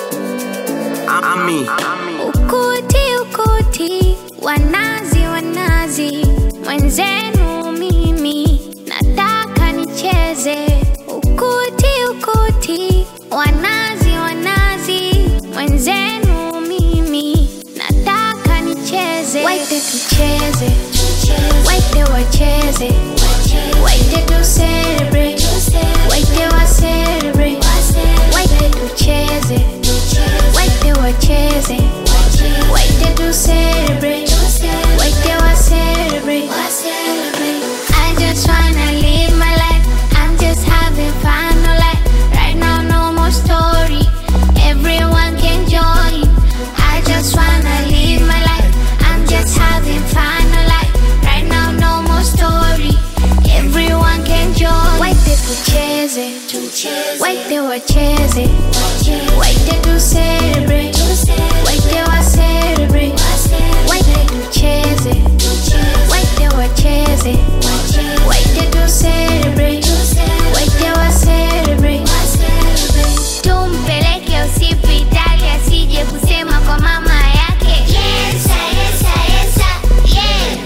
Ami. Ukuti ukuti, wanazi wanazi, mwenzenu mimi nataka nicheze. Ukuti ukuti, wanazi wanazi, mwenzenu mimi nataka nicheze. Waite tucheze, waite wacheze, waite tu celebrate, waite wa celebrate, waite tucheze, waite wacheze, waite tu celebrate, waite wa celebrate. I just wanna live my life. I'm just having fun, no lie. Right now, no more story. Everyone can join. I just wanna live my life. I'm just having fun, no lie. Right now, no more story. Everyone can join. Waite tucheze, waite wacheze, waite tu celebrate, waite wa celebrate, waite tucheze, waite wacheze, waite tu celebrate, waite wa celebrate. Tumpeleke hospitali asije kusema kwa mama yake. Yesa, yesa, yesa, yeah.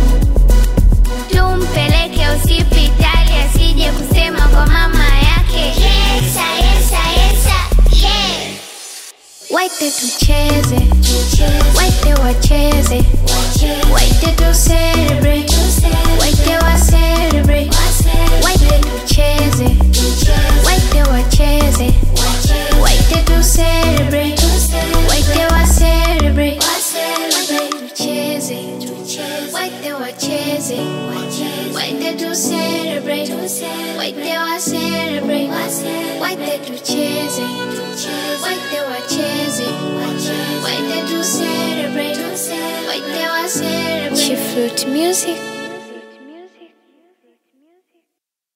Tumpeleke hospitali asije kusema kwa mama yake. Yesa, yesa, yesa, yeah. Waite tucheze, waite wacheze, waite tu celebrate, waite wa celebrate, waite tucheze, waite wacheze, waite tu celebrate, waite wa celebrate, waite tucheze, waite wacheze, waite tu celebrate, waite wa celebrate, waite tucheze, waite wacheze, waite tu celebrate, waite wa celebrate. Chief Fruit Music.